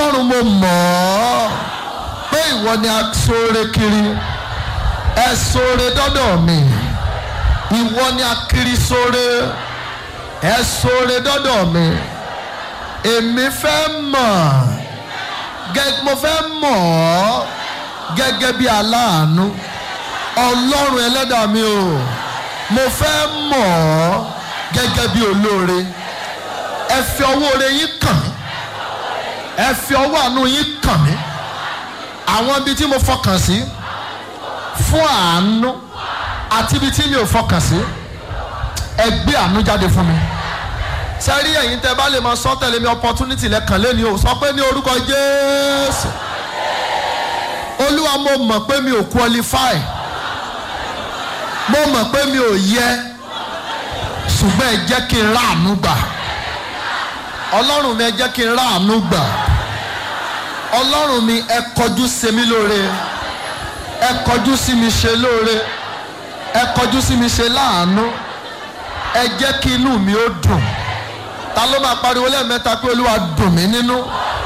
ọlọ́run mo mọ̀ ọ́ pé ìwọ ni aṣoore kiri ẹ ṣoore dọ́dọ̀ mi ìwọ ni akiri ṣoore ẹ ṣoore dọ́dọ̀ mi èmi fẹ́ mọ̀ gẹ́- mo fẹ́ mọ̀ ọ́ gẹ́gẹ́ bí aláàánú ọlọ́run ẹlẹ́dàá mi o mo fẹ́ mọ̀ ọ́ gẹ́gẹ́ bí olóore ẹ fi ọwọ́ oore yín kàn mí ẹ fi ọwọ́ àánú yín kàn mí àwọn ibi tí mo fọkàn sí fún àánú àti ibi tí mi ò fọkàn sí ẹ gbé àánú jáde fún mi sẹ́rí ẹ̀yin tẹ́ bá lè máa sọ tẹ̀lé mi opportunity lẹ́kàn lé ní o sọ pé ní orúkọ Jésù olúwa mo mọ̀ pé mi ò qualify mo mọ̀ pé mi ò yẹ ṣùgbọ́n ẹ jẹ́ kí n ráàánú gbà ọlọ́run mi ẹ jẹ́ kí n ráàánú gbà ọlọ́run mi ẹ kọjú sí mi lóore ẹ kọjú sí mi ṣe lóore ẹ kọjú sí mi ṣe láàánú ẹ jẹ́ kí inú mi ó dùn ta ló máa pariwo lẹ́ẹ̀mẹ́ta pé olúwa dùn mí nínú.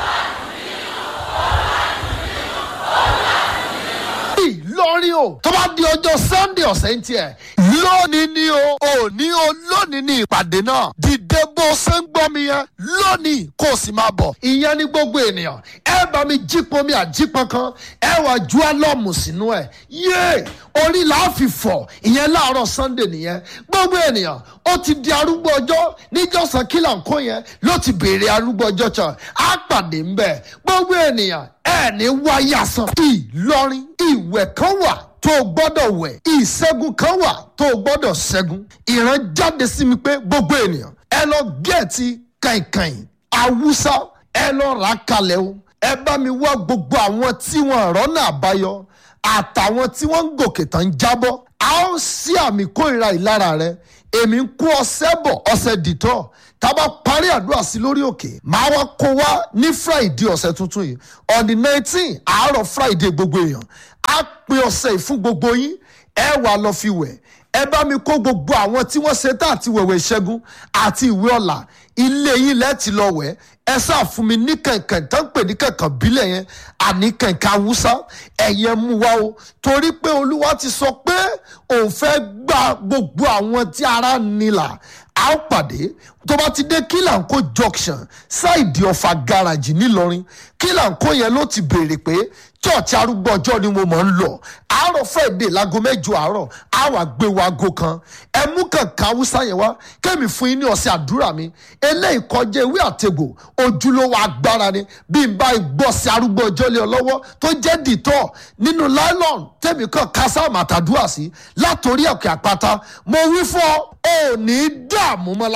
Ìlọrin o tó bá di ọjọ́ Sunday ọ̀sẹ̀ ń tiẹ̀ lónìí ni o òní o lónìí ni ìpàdé náà dìde bó ṣe ń gbọ́ mi yẹn lónìí kó o sì máa bọ̀ ìyẹn ní gbogbo ènìyàn ẹ bá mi jípọn mi àjípọn kan ẹ wà ju álọ́ọ̀mù sínú ẹ̀ yéé orí là á fi fọ̀ ìyẹn láàárọ̀ Sunday nìyẹn gbogbo ènìyàn ó ti di arúgbó ọjọ́ níjọ́sán kílà ń kó yẹn ló ti béèrè arúgbó ọjọ́ kan á pàdé ń bẹ̀ gbogbo ènìyàn ẹ ní wáyé àsán Ìlọrin ìwẹ̀ kan wà tó o gbọ́dọ̀ wẹ̀ ìṣẹ́gun kan wà tó o gbọ́dọ̀ ṣẹ́gun ìran jáde sí mi pé gbogbo ènìyàn ẹ lọ gẹ̀ẹ́tì kàìnkàìn awúsá ẹ lọ rà á kalẹ̀ o ẹ bá mi wá gbogbo àwọn tí wọn rọ́nà àbáyọ àtàwọn tí wọ́n ń gòkè tán ń jábọ́ a ó sí àmì kórìíra ìlara rẹ èmi ń kó ọṣẹ bọ̀ ọṣẹ dìtọ̀ tá a bá parí àdúrà sí lórí òkè màá wá kó wá ní friday ọ̀sẹ̀ tuntun yìí on the nineteen àárọ̀ friday gbogbo èèyàn á pín ọṣẹ yìí fún gbogbo yín ẹ wà lọ fi wẹ̀ ẹ bá mi kó gbogbo àwọn tí wọ́n ṣe tá àti wẹ̀wẹ̀ ìṣẹ́gun àti ìwé ọ̀la ilé yín lẹ́ẹ̀tì lọ wẹ̀ ẹ sáà fún mi ní kẹ̀kẹ́ tó ń pè ní kẹ̀kẹ́ bílẹ̀ yẹn àní kẹ̀kẹ́ awúsá ẹ̀yẹ mú wa o torí pé olúwa ti sọ pé òun fẹ́ gba gbogbo àwọn tí ara nílà a ó pàdé tó bá ti dé kílànkó junction ṣáìdì ọ̀fà gáràjì ńìlọrin kílànkó yẹn ló ti béèrè pé church arúgbó ọjọ́ ni mo mọ̀ ń lọ àárọ̀ friday láago mẹ́jọ àárọ̀ á wà gbé wago kan ẹ mú kànká haúsá yẹn wá kémi fún yín ní ọ̀sẹ̀ àdúrà mi eléyìí kọjá ewé àtegbò ojúlówó agbára ni bí n bá gbọ́ sí arúgbó ọjọ́ lé ọ lọ́wọ́ tó jẹ́ dìtọ́ nínú nylon tẹ̀mí kan kásá màtàdúrà sí látòrí ọ̀kẹ́ àpáta mo wí fún ọ ò ní dààmú mọ́lá.